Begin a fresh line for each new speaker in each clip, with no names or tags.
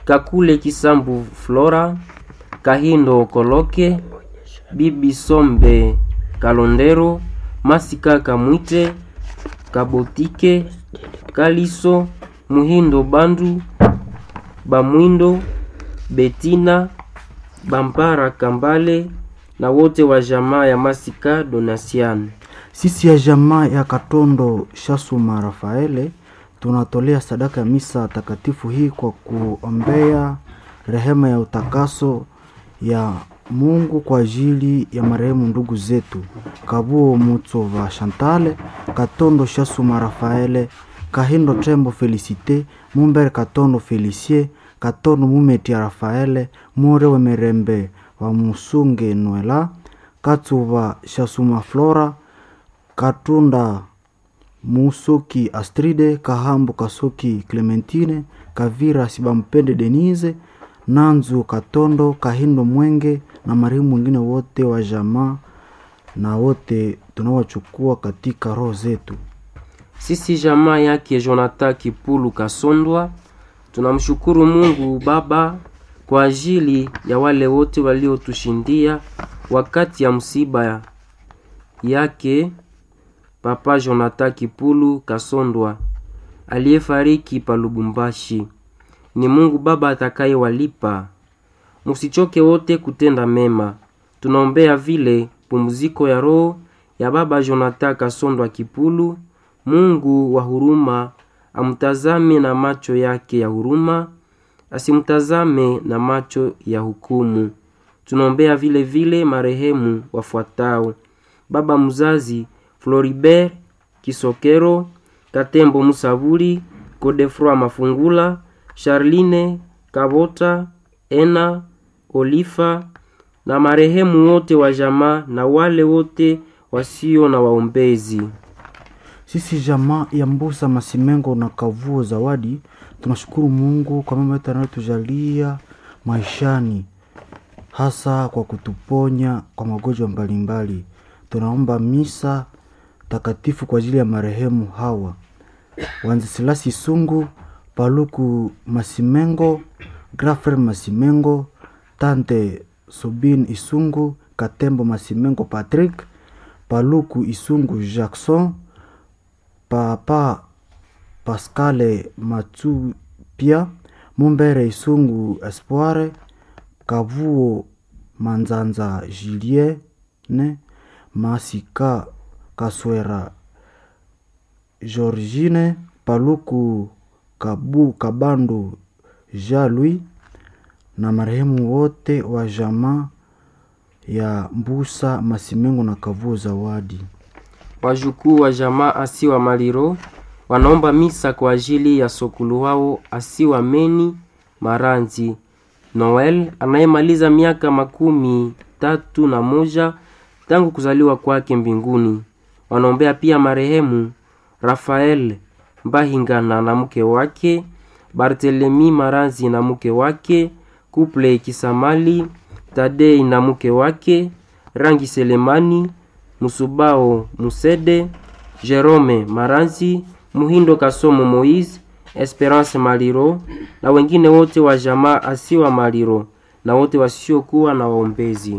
Kakule Kisambu Flora, Kahindo Koloke, Bibi Sombe Kalondero, Masika Kamwite, Kabotike, Kaliso, Muhindo Bandu, Bamwindo, Betina, Bampara Kambale na wote wa jamaa ya Masika Donasian.
Sisi ya jamaa ya Katondo Shasuma Rafaele tunatolea sadaka ya misa takatifu hii kwa kuombea rehema ya utakaso ya Mungu kwa ajili ya marehemu ndugu zetu Kabuo Mutsova Shantale, Katondo Shasuma Rafaele, Kahindo Tembo Felicite, Mumbere Katondo Felicie, Katondo Mumetia Rafaele, More Wemerembe wa Musunge Noela, Katsuva Shasuma Flora, Katunda Musoki Astride, Kahambu Kasoki Clementine, Kavira Sibampende Denise, Nanzu Katondo, Kahindo Mwenge na marehemu wengine wote wa jamaa na wote tunawachukua katika roho zetu.
Sisi jamaa yake Jonathan Kipulu Kasondwa tunamshukuru Mungu Baba kwa ajili ya wale wote waliotushindia wakati ya msiba yake Papa Jonathan Kipulu Kasondwa aliyefariki pa Lubumbashi. Ni Mungu Baba atakayewalipa. Musichoke wote kutenda mema. Tunaombea vile pumziko ya roho ya Baba Jonathan Kasondwa Kipulu. Mungu wa huruma amtazame na macho yake ya huruma, asimtazame na macho ya hukumu. Tunaombea vile vile marehemu wafuatao: baba mzazi Floribert Kisokero, Katembo Musaburi, Godefroy Mafungula, Charline Kabota, Ena Olifa na marehemu wote wa jamaa na wale wote wasio na waombezi.
Sisi jamaa ya Mbusa Masimengo na Kavuo Zawadi tunashukuru Mungu kwa mema yote anayotujalia maishani, hasa kwa kutuponya kwa magonjwa mbalimbali. Tunaomba misa takatifu kwa ajili ya marehemu hawa Wanzesilasi Sungu, Paluku Masimengo, Grafer Masimengo, Tante Subin Isungu, Katembo Masimengo Patrick, Paluku Isungu Jackson, Papa Pascale Matsupia, Mumbere Isungu Espoire, Kavuo Manzanza Julienne, Masika Kaswera Georgine, Paluku Kabu Kabandu Jalui na marehemu wote wa jamaa ya Mbusa Masimengo na Kavuo Zawadi.
Wajukuu wa jamaa Asiwa Maliro wanaomba misa kwa ajili ya sokulu wao Asiwa Meni Maranzi Noel anayemaliza miaka makumi tatu na moja tangu kuzaliwa kwake mbinguni. Wanaombea pia marehemu Rafael Mbahingana na mke wake, Bartelemi Maranzi na mke wake, Kuple Kisamali, Tadei na mke wake, Rangi Selemani, Musubao Musede, Jerome Maranzi, Muhindo Kasomo Moise, Esperance Maliro na wengine wote wa jamaa Asiwa Maliro na wote wasiokuwa na waombezi.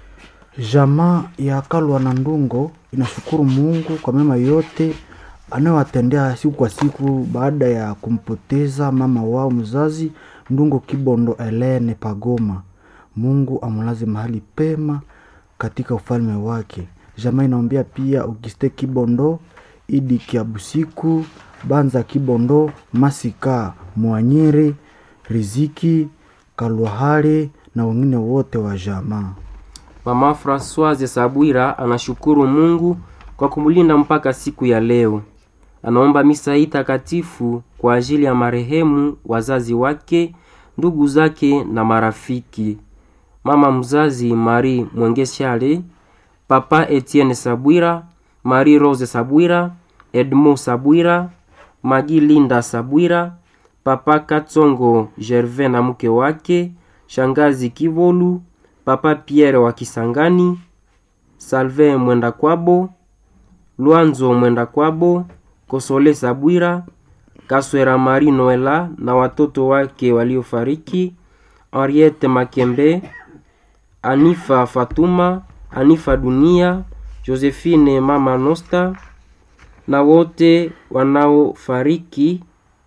Jamaa ya Kalwa na Ndungo inashukuru Mungu kwa mema yote anayowatendea siku kwa siku baada ya kumpoteza mama wao mzazi Ndungo Kibondo Elene Pagoma. Mungu amulaze mahali pema katika ufalme wake. Jamaa inaombea pia Auguste Kibondo, Idi Kiabusiku, Banza Kibondo, Masika Mwanyiri, Riziki Kalwahari na wengine wote wa jamaa.
Mama Francoise Sabwira anashukuru Mungu kwa kumlinda mpaka siku ya leo. Anaomba misa hii takatifu kwa ajili ya marehemu wazazi wake, ndugu zake na marafiki. Mama mzazi Marie Mwengeshale, Papa Etienne Sabwira, Marie Rose Sabwira, Edmond Sabwira, Magi Linda Sabwira, Papa Katsongo Gervais na mke wake, Shangazi Kivolu, Papa Pierre wa Kisangani, Salve Mwenda Kwabo, Lwanzo Mwenda Kwabo, Kosole Sabwira, Kaswera Marie Noela na watoto wake waliofariki, Henriette Makembe, Anifa Fatuma, Anifa Dunia, Josephine Mama Nosta na wote wanaofariki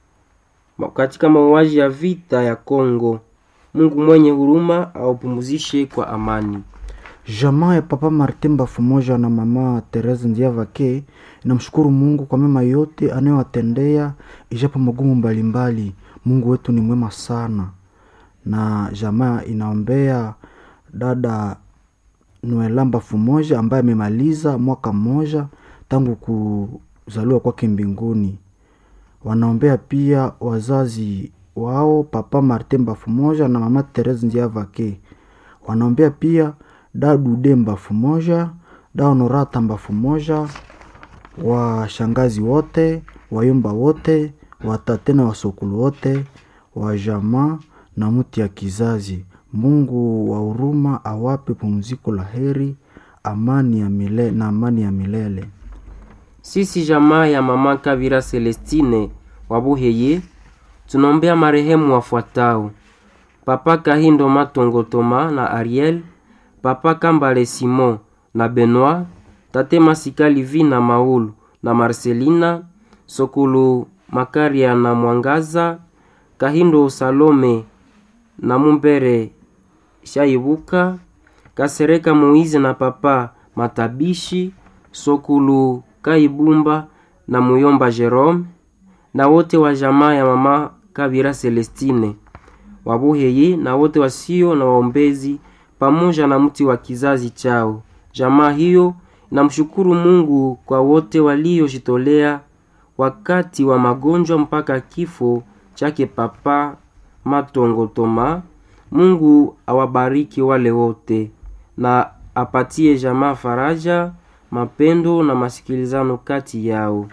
katika mauaji ya vita ya Kongo. Mungu mwenye huruma awapumzishe kwa amani.
Jamaa ya Papa Martin Bafumoja na Mama Therese Ndiavake inamshukuru Mungu kwa mema yote anayowatendea ijapo magumu mbalimbali. Mungu wetu ni mwema sana, na jamaa inaombea dada Noela Bafumoja ambaye amemaliza mwaka mmoja tangu kuzaliwa kwake mbinguni. Wanaombea pia wazazi wao Papa Martin Bafumoja na Mama Therese Ndiavake. Wanaombea pia dadude mbafu moja daonorata mbafu moja washangazi wote wayumba wote watate na wasokulu wote wa jamaa na mti ya kizazi. Mungu wa huruma awape pumziko la heri amani ya milele, na amani ya milele.
Sisi jamaa ya mama Kavira Celestine Wabuheye tunaombea marehemu wafuatao: Papa Kahindo Matongo Toma na Ariel Papa Kambale Simon na Benoit, Tate Masika Livi na Maulu na Marcelina, Sokulu Makaria na Mwangaza, Kahindo Salome na Mumbere Shaibuka, Kasereka Moize na Papa Matabishi, Sokulu Kaibumba na Muyomba Jerome na wote wa jamaa ya mama Kabira Celestine Wabuheye na wote wasio na waombezi pamoja na mti wa kizazi chao. Jamaa hiyo namshukuru Mungu kwa wote waliojitolea wakati wa magonjwa mpaka kifo chake Papa Matongo Toma. Mungu awabariki wale wote na apatie jamaa faraja, mapendo na masikilizano kati yao.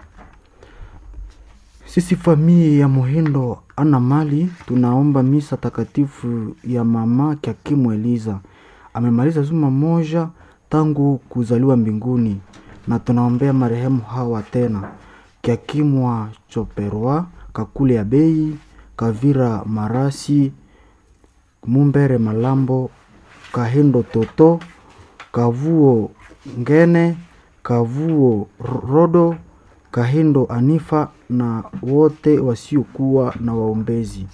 Sisi familia ya Muhindo ana mali tunaomba misa takatifu ya mama Kyakimu Eliza amemaliza zuma moja tangu kuzaliwa mbinguni, na tunaombea marehemu hawa tena Kyakimwa Choperwa, Kakule ya Bei, Kavira Marasi, Mumbere Malambo, Kahindo Toto, Kavuo Ngene, Kavuo Rodo, Kahindo Anifa na wote wasiokuwa na waombezi.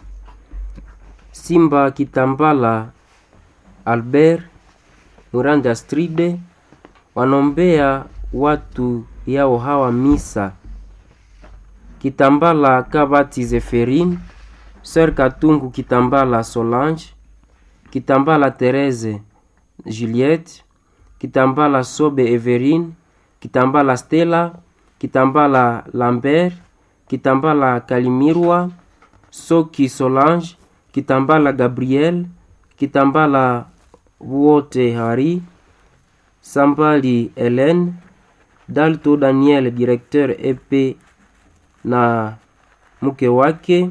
Simba Kitambala Albert Muranda Stride wanaombea watu yao hawa misa: Kitambala Kabati Zeferine, Sœur Katungu Kitambala Solange, Kitambala Therese Juliette, Kitambala Sobe Everine, Kitambala Stella, Kitambala Lambert, Kitambala Kalimirwa, Soki Solange, Kitambala Gabriel, Kitambala Wote Hari, Sambali Helen, Dalto Daniel directeur EP na mke wake,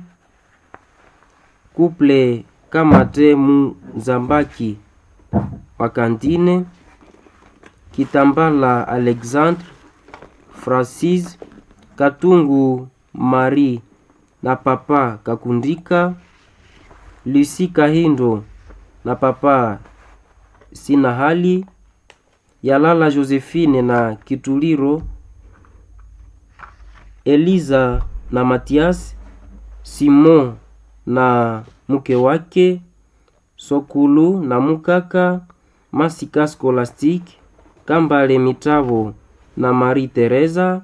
Couple Kamate Muzambaki wa Kantine, Kitambala Alexandre, Francis Katungu Marie na papa Kakundika, Lucy Kahindo na papa Sina Hali, Yalala Josephine na Kituliro, Eliza na Matias, Simon na mke wake, Sokulu na mukaka, Masika Scholastique, Kambale Mitavo na Marie Teresa,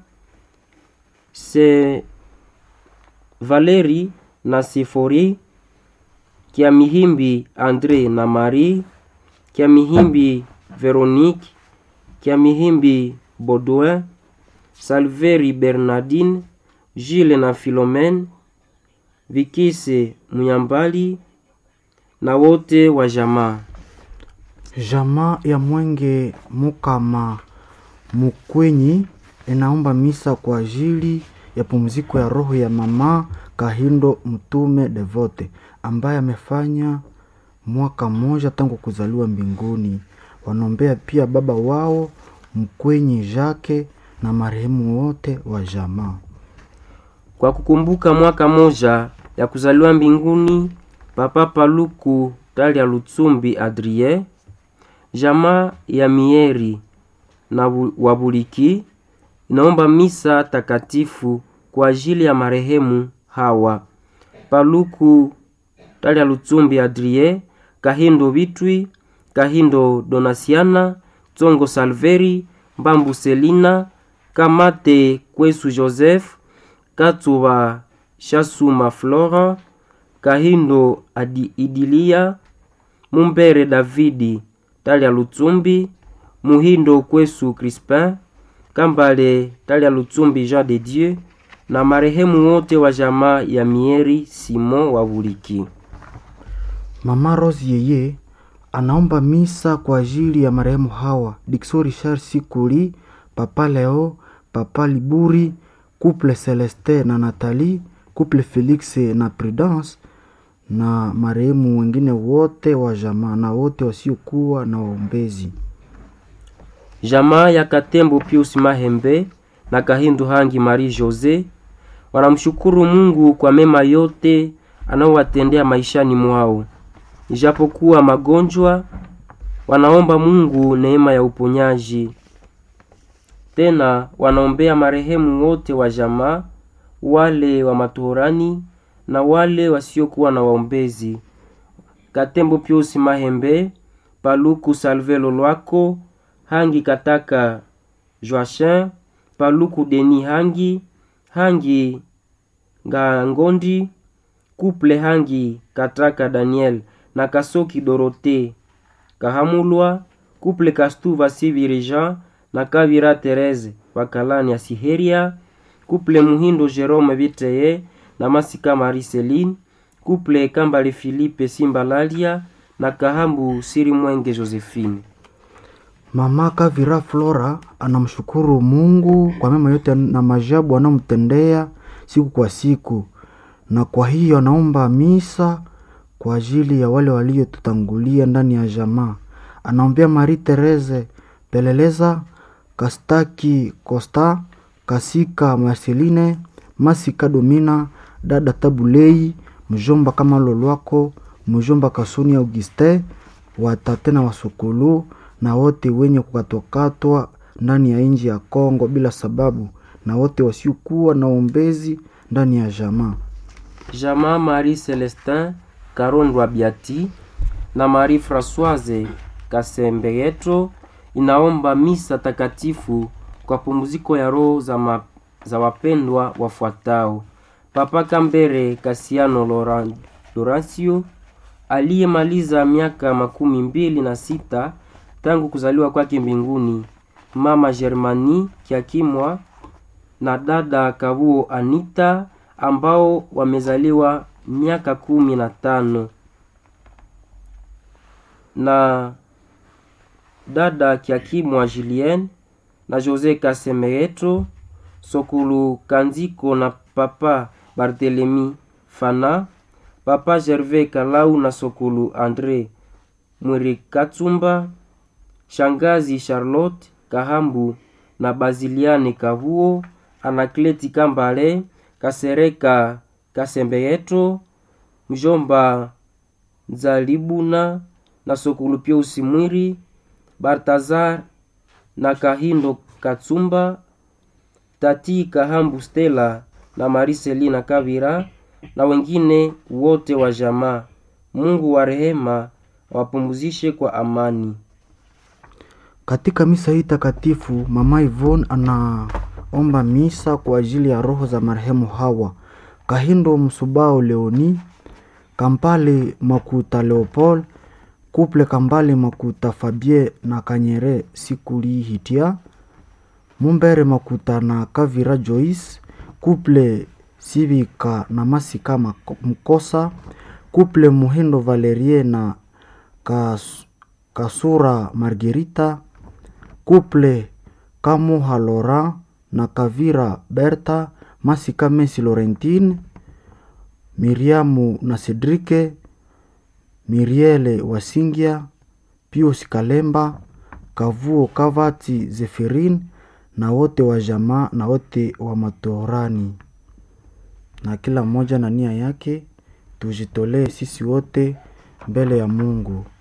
se Valeri na Sifori, Kiamihimbi Andre na Marie, Kiamihimbi Veronique, Kiamihimbi Baudouin, Salveri Bernardine, Gilles na Philomene, Vikise Muyambali na wote wa jamaa.
Jamaa ya Mwenge Mukama Mukwenyi inaomba misa kwa ajili ya pumziko ya roho ya mama Kahindo Mtume Devote ambaye amefanya mwaka mmoja tangu kuzaliwa mbinguni. Wanaombea pia baba wao Mkwenyi Jake na marehemu wote wa jamaa.
kwa kukumbuka mwaka moja ya kuzaliwa mbinguni Papa Paluku Talia Lutsumbi Adrie, jamaa ya Mieri na Wabuliki inaomba misa takatifu kwa ajili ya marehemu hawa Paluku Talia Lutsumbi Adrie, Kahindo Bitwi, Kahindo Donasiana, Tsongo Salveri, Mbambu Selina, Kamate Kwesu Joseph, Katsuba Shasuma Flora, Kahindo Adi Idilia, Mumbere Davidi Talia Lutsumbi, Muhindo Kwesu Crispin, Kambale Talia Lutsumbi Jean de Dieu na marehemu wote wa jamaa ya Mieri Simon wa Buliki.
Mama Rose yeye anaomba misa kwa ajili ya marehemu hawa Dixon Richard Sikuli, Papa Leo, Papa Liburi, Couple Celeste na Nathalie, Couple Felix na Prudence na marehemu wengine wote wa jamaa na wote wasiokuwa na waombezi.
Jamaa ya Katembo Pius Mahembe na Kahindu Hangi Marie Jose wanamshukuru Mungu kwa mema yote anaowatendea maishani mwao. Ijapokuwa magonjwa, wanaomba Mungu neema ya uponyaji. Tena wanaombea marehemu wote wa jamaa, wale wa matohorani na wale wasiokuwa na waombezi. Katembo Pius Mahembe, Paluku Salve Lolwako, Hangi Kataka Joachin, Paluku Deni Hangi, Hangi Ngangondi, Kuple Hangi Kataka Daniel na Kasoki Dorote Kahamulwa, Kuple Kastuva Siviri Jean na Kavira Therese Bakalani ya Siheria, Kuple Muhindo Jerome Biteye na Masika Mariceline, Kuple Kambale Philippe Simbalalia na Kahambu Siri Mwenge Josephine.
Mama Kavira Flora anamshukuru Mungu kwa mema yote na majabu anamtendea siku kwa siku, na kwa hiyo anaomba misa kwa ajili ya wale waliotutangulia ndani ya jamaa. Anaombea Marie Therese Peleleza, Kastaki Costa, Kasika Marceline, Masika Domina, dada Tabulei, mjomba kama Lolwako, mjomba Kasuni Auguste, watate na wasukulu na wote wenye kukatwakatwa ndani ya nchi ya Kongo bila sababu, na wote wasiokuwa na ombezi ndani ya jamaa.
Jamaa Marie Celestin Karondwa Biati na Marie Françoise Kasembeyeto inaomba misa takatifu kwa pumziko ya roho za, ma, za wapendwa wafuatao: Papa Kambere Kasiano Loran, Lorancio aliyemaliza miaka makumi mbili na sita tangu kuzaliwa kwake mbinguni, mama Germani Kiakimwa na dada Kabuo Anita ambao wamezaliwa miaka kumi na tano na dada Kiakimwa Julien na Jose Kasemeyeto Sokulu Kanziko na papa Barthelemy Fana, papa Gervais Kalau na Sokulu Andre Mwirikatsumba, shangazi Charlotte Kahambu na Baziliane Kavuo, Anakleti Kambale Kasereka Kasembeyeto, mjomba Nzalibuna na Sokulu Piusi Mwiri, Bartazar na Kahindo Katsumba, Tati Kahambu Stella na Mariselina Kavira na wengine wote wa jamaa. Mungu wa rehema awapumzishe kwa amani.
Katika misa hii takatifu, mama Yvonne anaomba misa kwa ajili ya roho za marehemu hawa: Kahindo Msubao Leoni, Kampale Makuta Leopold, Kuple Kambale Makuta Fabie na Kanyere Sikuli Hitia, Mumbere Makuta na Kavira Joyce, Kuple Sivika na Masika Mkosa, Kuple Muhindo Valerie na Kas, Kasura Margerita, Kuple Kamuha Laurent na Kavira Berta, Masika Messi Laurentine, Miriamu na Cedrike, Miriele Wasingia, Pius Kalemba, Kavuo Kavati Zeferin na wote wa jamaa na wote wa matorani. na kila mmoja na nia yake tujitolee sisi wote mbele ya Mungu